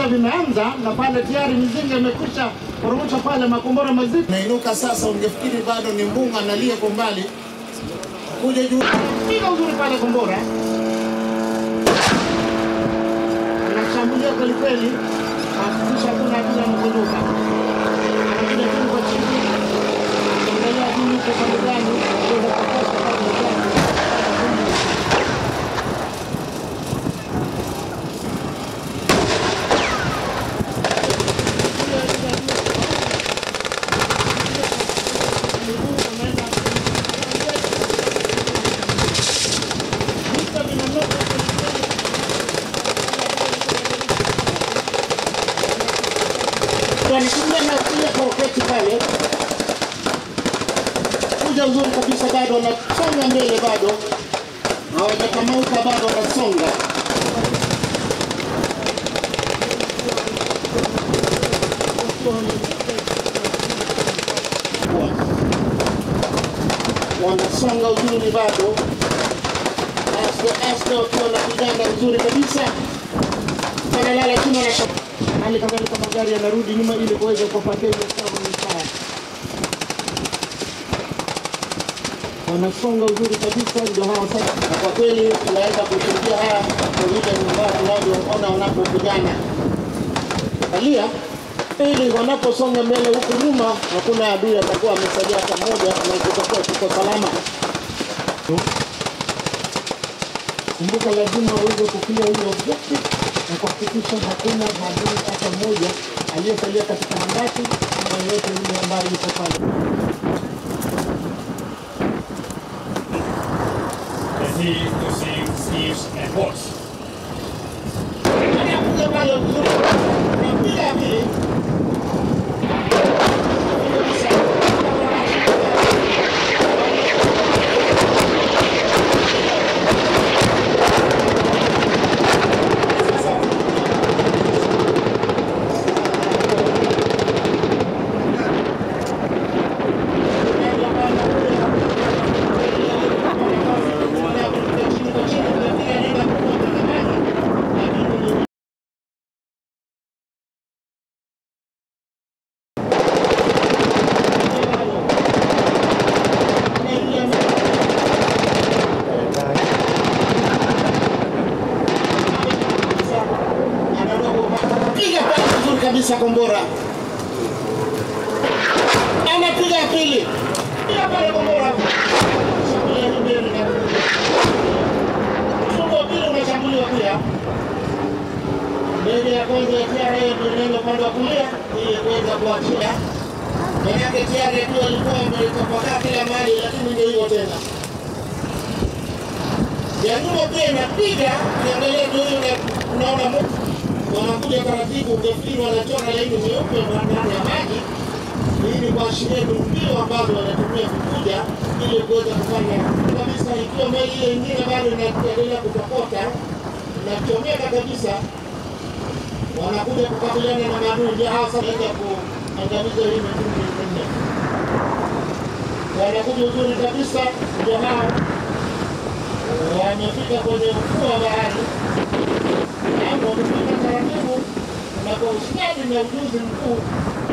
vimeanza na pale tayari mizinga imekwisha poromosha pale makombora mazito. Nainuka sasa, ungefikiri bado ni mbunga analia kwa mbali, kuja juu Piga uzuri pale kombora, anashambulia kweli kweli, hakikisha hakuna adui anakunuka, anakuja chini kwa chini, angalia adui yuko pande gani, kuweza kukosa pale gani. wanatumia nakuja kwa uketi pale, kuja uzuri kabisa, bado wanasonga mbele, bado hawajakamauka, bado wanasonga. Wanasonga uzuri bado, aste aste, wakiwa wanapigana uzuri kabisa, wanalala chini, wanasha hali kadhalika magari yanarudi nyuma ili kuweza kuwapatia ile sawa mtaa. Wanasonga uzuri kabisa, ndio hao sasa. Na kwa kweli tunaweza kushuhudia haya kwa vile ambao tunavyoona wanapopigana. Angalia ili wanaposonga mbele huku nyuma, hakuna adui atakuwa amesalia hata mmoja, na kutakuwa tuko salama. Kumbuka, lazima uweze kufikia hiyo objective na kuhakikisha hakuna adui hata mmoja aliyesalia katika handaki ama yeyote yule ambaye yuko pale. Let's see to see Steve's reports. Anakuja pale vizuri, anapiga vile piga pale vizuri kabisa kombora, anapiga ya pili, piga pale kombora, Shambulia ni mbele na mfungo wa pili unashambuliwa pia. Ndege ya kwanza ya TRA ndio inaenda upande wa kulia ili kuweza kuachia, manake TRA tu alikuwa ametapakaa kila mahali, lakini ndio hivyo tena ya nyuma pia inapiga, ukiangalia ndio hiyo na- unaona mo- wanakuja taratibu, ukafikiri wanachora laini nyeupe ndani ya maji. Hii ni kuashiria ni mbio ambazo wanatumia kukuja ili kuweza kufanya kabisa, ikiwa meli ile ingine bado inaendelea kutokota inachomeka kabisa, wanakuja kukabiliana na maadui, ndio hao sasa wanaenda kuangamiza hii mitungi minne. Wanakuja uzuri kabisa, ndio hao wamefika kwenye ufuo wa bahari na wamefika taratibu na kwa ustadi na ujuzi mkuu